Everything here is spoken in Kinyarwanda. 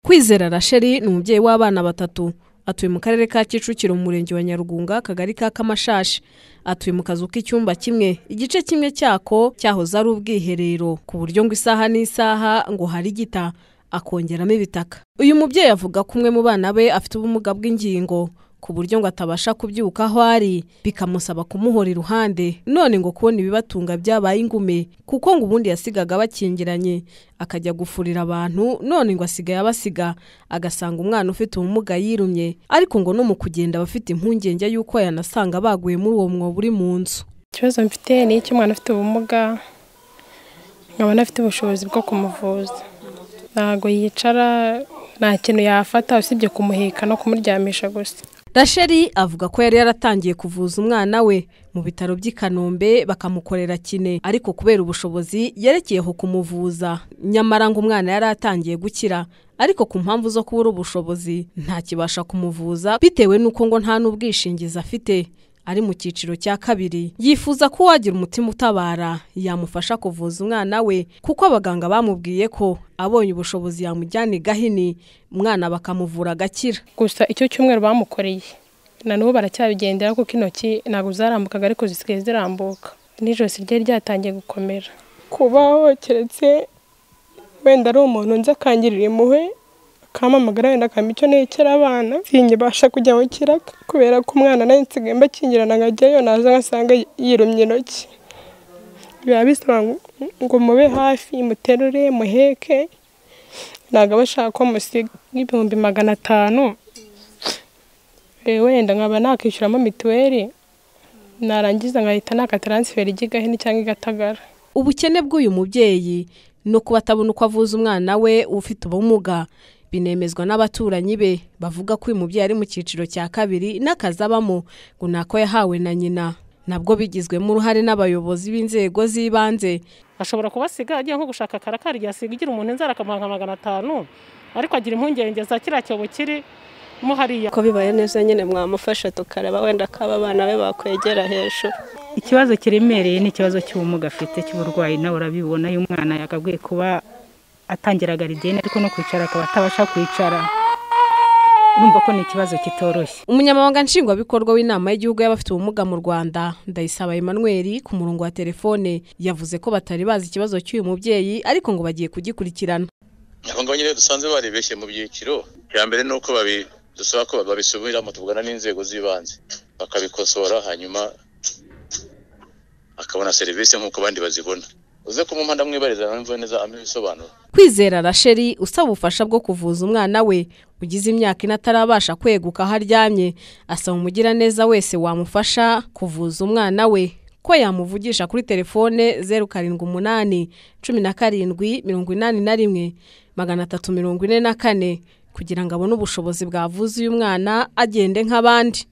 kwizera rasheli ni umubyeyi w'abana batatu atuye mu karere ka kicukiro mu murenge wa nyarugunga akagari ka kamashashi atuye mu kazu k'icyumba kimwe igice kimwe cyako cyahoze ari ubwiherero ku buryo ngo isaha n'isaha ngo hari gita akongeramo ibitaka uyu mubyeyi avuga ko umwe mu bana be afite ubumuga bw'ingingo ku buryo ngo atabasha kubyuka aho ari bikamusaba kumuhora iruhande none ngo kubona ibibatunga byabaye ingume kuko ngo ubundi yasigaga bakingiranye akajya gufurira abantu none ngo asigaye abasiga agasanga umwana ufite ubumuga yirumye ariko ngo no mu kugenda aba afite impungenge y'uko yanasanga baguye muri uwo mwobo uri mu nzu ikibazo mfite ni icy'umwana afite ubumuga nkabona afite ubushobozi bwo kumuvuza ntabwo yicara nta kintu yafata usibye kumuheka no kumuryamisha gusa rasheli avuga ko yari yaratangiye kuvuza umwana we mu bitaro by'i kanombe bakamukorera kine ariko kubera ubushobozi yerekeyeho kumuvuza nyamara ngo umwana yari atangiye gukira ariko ku mpamvu zo kubura ubushobozi ntakibasha kumuvuza bitewe n'uko ngo nta n'ubwishingizi afite ari mu cyiciro cya kabiri yifuza ko uwagira umutima utabara yamufasha kuvuza umwana we kuko abaganga bamubwiye ko abonye ubushobozi yamujyana i gahini umwana bakamuvura agakira gusa icyo cyumweru bamukoreye na n'ubu baracyabigendera kuko intoki ntabwo zarambukaga ariko zisigaye zirambuka n'ijosi rye ryatangiye gukomera kuba keretse wenda ari umuntu nzi akangirira impuhwe akamamagara wenda akampa icyo nekera abana sinkibasha kujya mu kiraga kubera ko umwana nawe nsigaye mbakingirana nkajyayo naza ngasanga yirumye intoki biba bisaba ngo mube hafi muterure muheke ntabwo aba ashaka ko musiga nk'ibihumbi magana atanu wenda nkaba nakishyuramo mituweli narangiza nkahita naka taransiferi ijya i gahini cyangwa i gatagara ubukene bw'uyu mubyeyi ni ukuba atabona uko avuza umwana we ufite ubumuga binemezwa n'abaturanyi be bavuga ko uyu mubyeyi ari mu cyiciro cya kabiri n'akazi abamo ngo ni ako yahawe na nyina nabwo bigizwemo uruhare n'abayobozi b'inzego z'ibanze ashobora kubasiga agiye nko gushaka karakari yasiga igira umuntu inzara akamuha nka magana atanu ariko agira impungenge za kiriya cyobo kiri mo hariya ko bibaye neza nyine mwamufasha tukareba wenda akaba abana be bakwegera hejuru ikibazo kiremereye ni ikibazo cy'ubumuga afite cy'uburwayi nawe urabibona iyo umwana yagabwiye kuba atangira garidiyene ariko no kwicara akaba atabasha kwicara urumva ko ni ikibazo kitoroshye umunyamabanga nshingwabikorwa w'inama y'igihugu y'abafite ubumuga mu rwanda ndayisaba emmanuel ku murongo wa telefone yavuze ko batari bazi ikibazo cy'uyu mubyeyi ariko ngo bagiye kugikurikirana abo ngabo nyine dusanzwe baribeshye mu byiciro icya mbere ni uko dusaba ko babisubiramo tuvugana n'inzego z'ibanze bakabikosora hanyuma akabona serivisi nk'uko abandi bazibona uze kumuha ndamwibariza namve neza amenya ibisobanuro kwizera rasheli usaba ubufasha bwo kuvuza umwana we ugize imyaka ine atarabasha kweguka aho aryamye asaba umugiraneza wese wamufasha kuvuza umwana we ko yamuvugisha kuri telefone zeru karindwi umunani cumi na karindwi mirongo inani na rimwe magana atatu mirongo ine na kane kugira ngo abone ubushobozi bwavuza uyu mwana agende nk'abandi